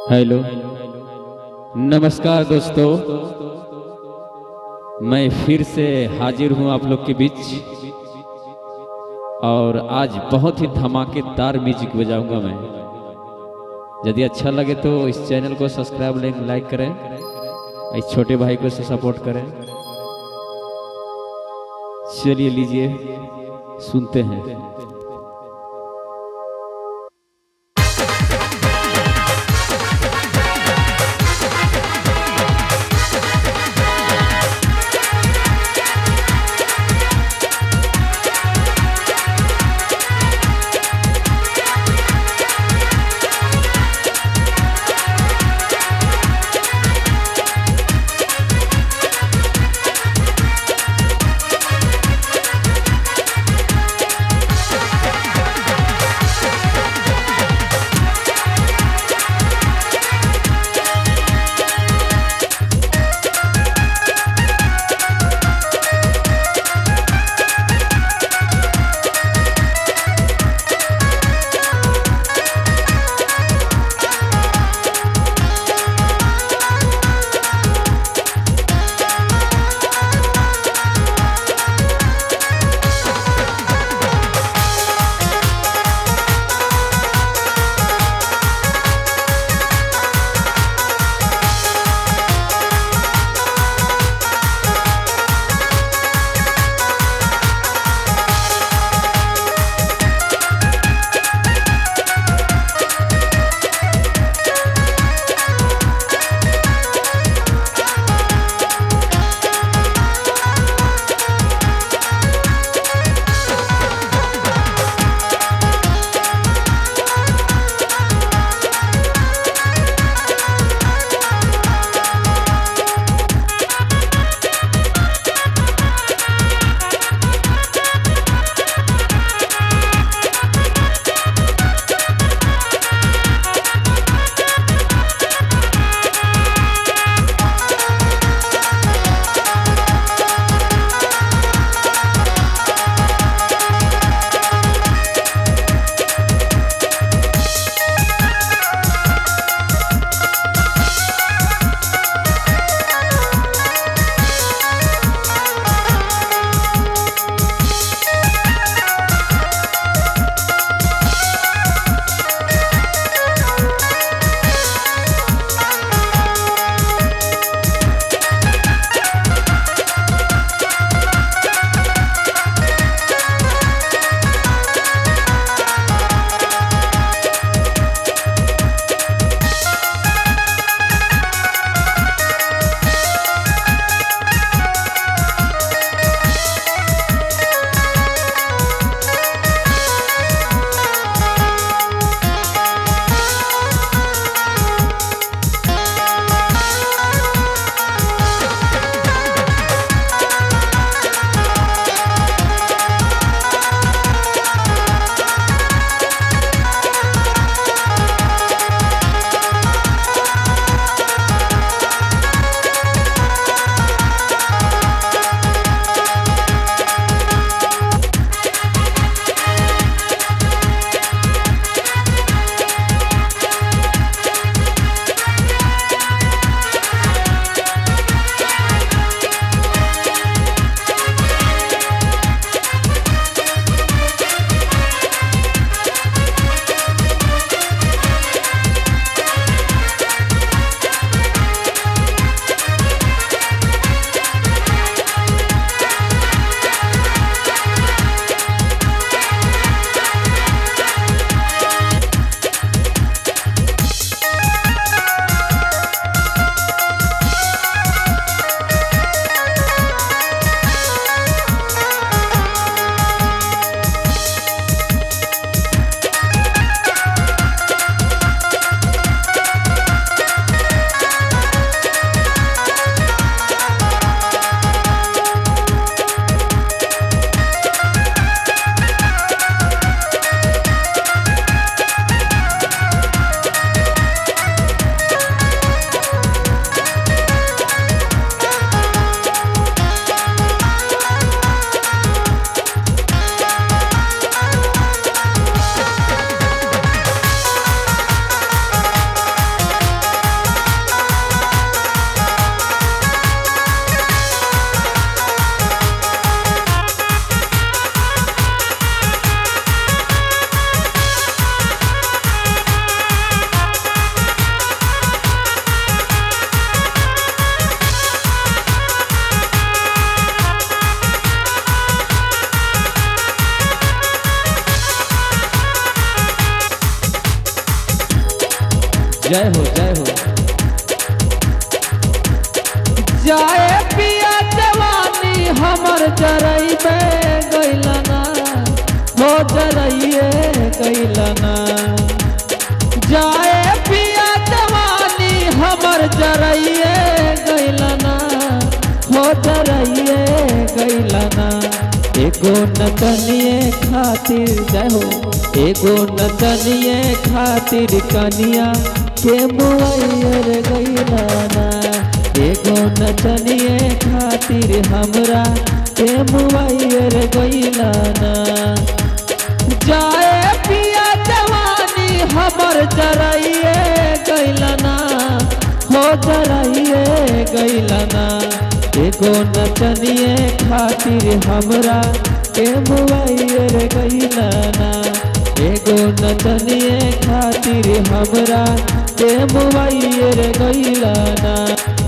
hello नमस्कार दोस्तों मैं फिर से हाजिर हूं आप लोग के बीच और आज बहुत ही धमाकेदार म्यूजिक बजाऊंगा मैं यदि अच्छा लगे तो इस चैनल को सब्सक्राइब लाइक करें इस छोटे भाई को सपोर्ट करें चलिए लीजिए सुनते हैं Thank जय हो जय हो जाए पिया जवानी हमर जरैबे गैलना हो जरैए गैलना जाए पिया जवानी हमर जरैए गैलना हो जरैए गैलना एगो नतनिए खातिर जय हो एगो नतनिए खातिर कनिया के मुआइयर गैलना एगो नचनिए खातिर हमरा के मुआइयर गैलना जाए पिया जवानी हमर जराइए गैलना हो जराइए गैलना एगो नचनिए खातिर हमरा के मुआइयर गैलना एगो नचनिए खातिर हमरा के मुआइयर गैलना